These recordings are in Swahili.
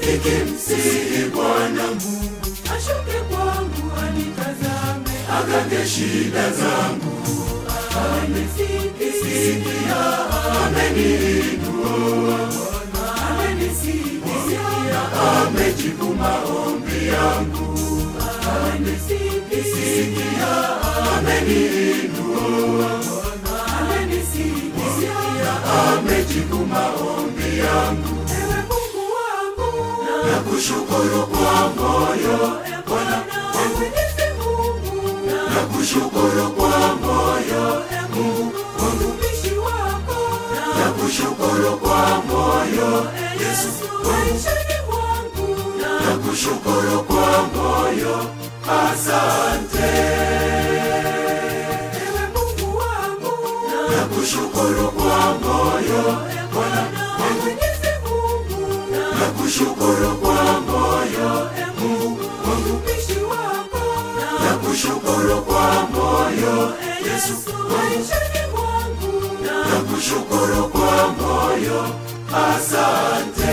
nikimsihi Bwana Mungu ashuke kwangu anitazame agange shida zangu, amenisikia ameniinua, amenisikia amejibu maombi yangu, amenisikia ameniinua, amenisikia amejibu maombi yangu. ewe Mungu wangu Nakushukuru kwa moyo, Bwana Mwenyezi Mungu nakushukuru kwa moyo, Mungu mtumishi wako nakushukuru kwa moyo, Yesu maishani mwangu nakushukuru kwa moyo, asante. ewe Mungu wangu Nakushukuru kwa moyo, Bwana Mwenyezi Mungu nakushukuru kwa moyo, Mungu mtumishi wako nakushukuru kwa moyo, Yesu maishani mwangu nakushukuru kwa moyo, asante.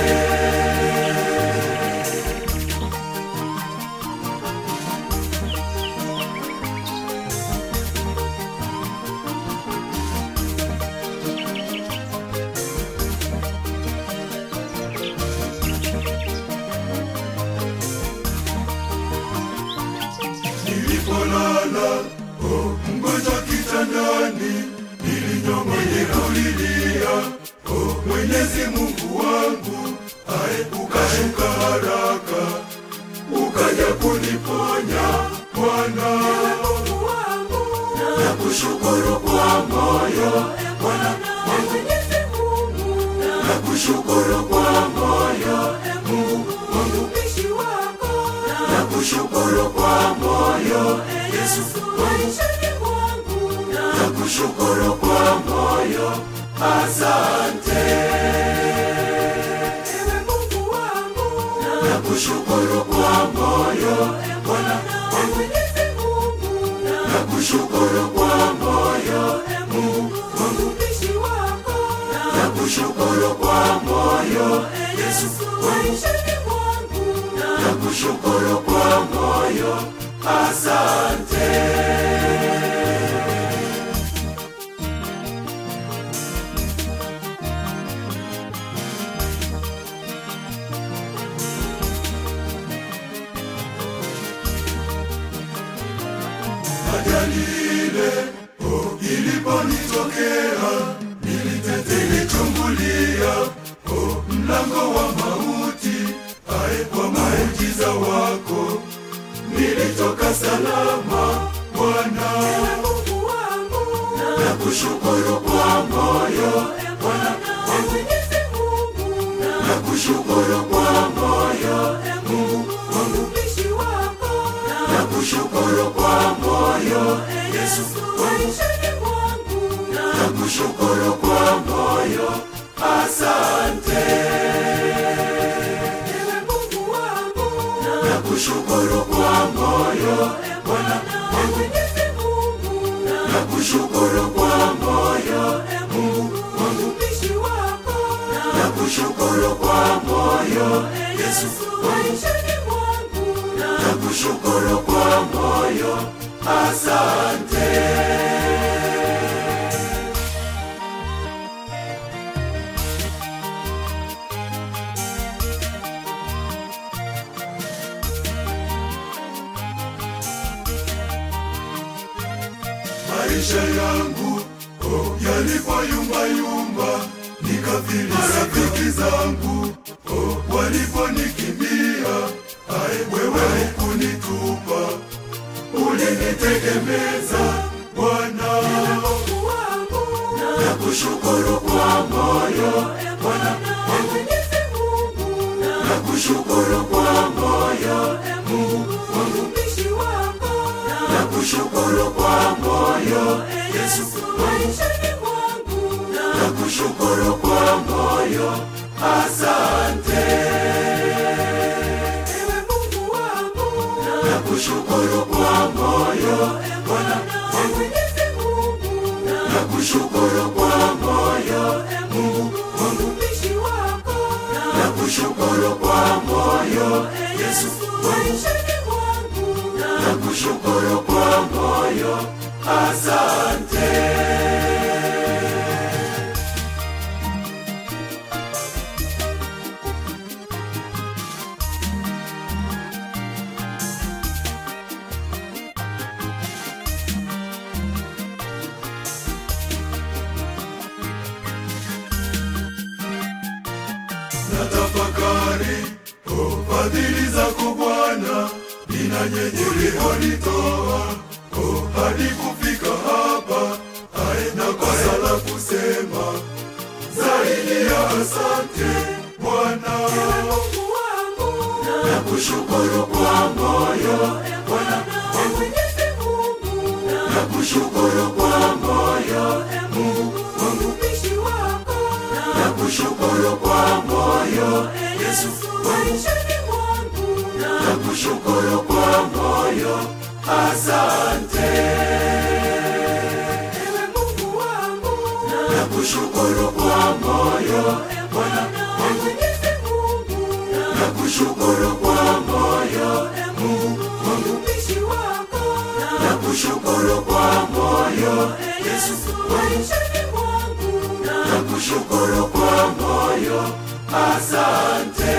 Nilipolala oh, mgonjwa kitandani, nilinyong'onyeka kulilia oh, Mwenyezi Mungu wangu aepuka shuka haraka, ukaja kuniponya Bwana. Mungu wangu Nakushukuru kwa moyo Bwana, Mwenyezi Mungu nakushukuru kwa moyo Mungu mtumishi wako nakushukuru kwa moyo Yesu, maishani mwangu nakushukuru kwa moyo, asante. ewe Mungu wangu Nakushukuru kwa moyo Bwana, Mwenyezi Mungu nakushukuru kwa moyo Mungu mtumishi wako nakushukuru kwa moyo Yesu, maishani mwangu nakushukuru kwa moyo, asante. Ajali ile oh, iliponitokea nilitete nilichungulia oh, mlango wa mauti ae kwa muujiza wako nilitoka salama Bwana, Mungu wangu nakushukuru kwa moyo Bwana, Mwenyezi Mungu nakushukuru kwa moyo Mungu mtumishi wako nakushukuru kwa moyo Yesu, maishani mwangu nakushukuru kwa moyo, asante. ewe Mungu wangu Nakushukuru kwa moyo Bwana, Mwenyezi Mungu nakushukuru kwa moyo, Mungu mtumishi wako nakushukuru kwa moyo Yesu, maishani mwangu nakushukuru kwa moyo, asante. Maisha yangu oh, yalipoyumbayumba nikafili rafiki zangu oh, waliponikimbia ae wewe hukunitupa ulinitegemeza Bwana Mungu wangu nakushukuru kwa moyo Bwana Mwenyezi Mungu nakushukuru kwa moyo Mungu mtumishi wako nakushukuru kwa moyo Yesu maishani mwangu nakushukuru kwa moyo asante ewe Mungu wangu nakushukuru kwa moyo Bwana Mwenyezi Mungu nakushukuru kwa moyo Mungu mtumishi wako nakushukuru kwa moyo Yesu maishani mwangu nakushukuru kwa moyo, asante. natafakari oh, fadhili zako Bwana, ninanyenyelihonitoa oh, hadi kufika hapa, haina kosa la kusema zaidi ya asante Bwana. Mungu wangu Nakushukuru kwa moyo Bwana, Mwenyezi Mungu nakushukuru kwa moyo Mungu mtumishi wako nakushukuru kwa moyo Yesu maishani mwangu nakushukuru kwa moyo, asante. ewe Mungu wangu Nakushukuru kwa moyo Bwana, Mwenyezi Mungu nakushukuru kwa moyo Mungu mtumishi wako nakushukuru kwa moyo Yesu maishani mwangu nakushukuru kwa moyo, asante.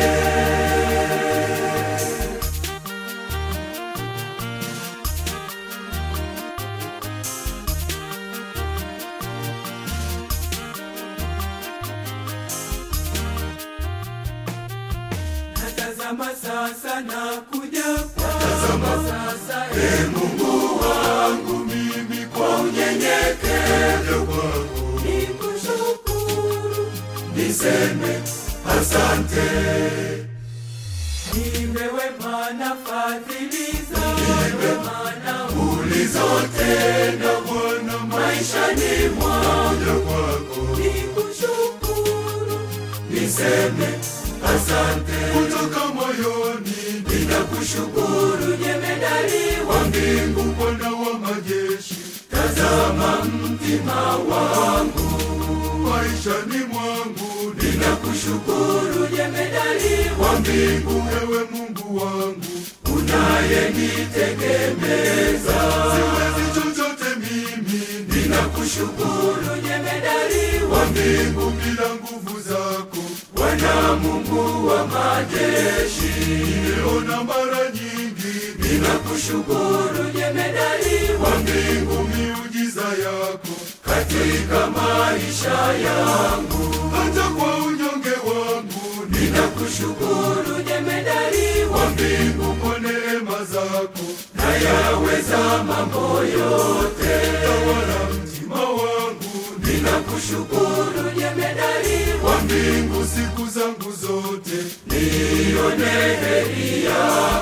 Natazama sasa na kuja kwako sasa Ee Mungu wangu, mimi kwa unyenyekevu wangu nikushukuru niseme asante. nimewema na fadhili zako maana ulizotenda Bwana maishani mwangu kwako, nikushukuru niseme asante kutoka moyoni. Ninakushukuru jemedali wa mbingu, Bwana wa majeshi, tazama mtima wangu maishani mwangu. Ninakushukuru jemedali wa mbingu, ewe Mungu wangu unayenitegemeza, siwezi chochote mimi. Ninakushukuru jemedali wa mbingu bila nguvu zako, Bwana Mungu wa majeshi, nimeona mara nyingi. Ninakushukuru jemedali wa mbingu, miujiza yako katika maisha yangu, hata kwa unyonge wangu. Ninakushukuru jemedali wa mbingu kwa neema zako, nayaweza mambo yote. Tawala mtima wangu, ninakushukuru jemedali wa mbingu siku zangu zote, nione heri yako.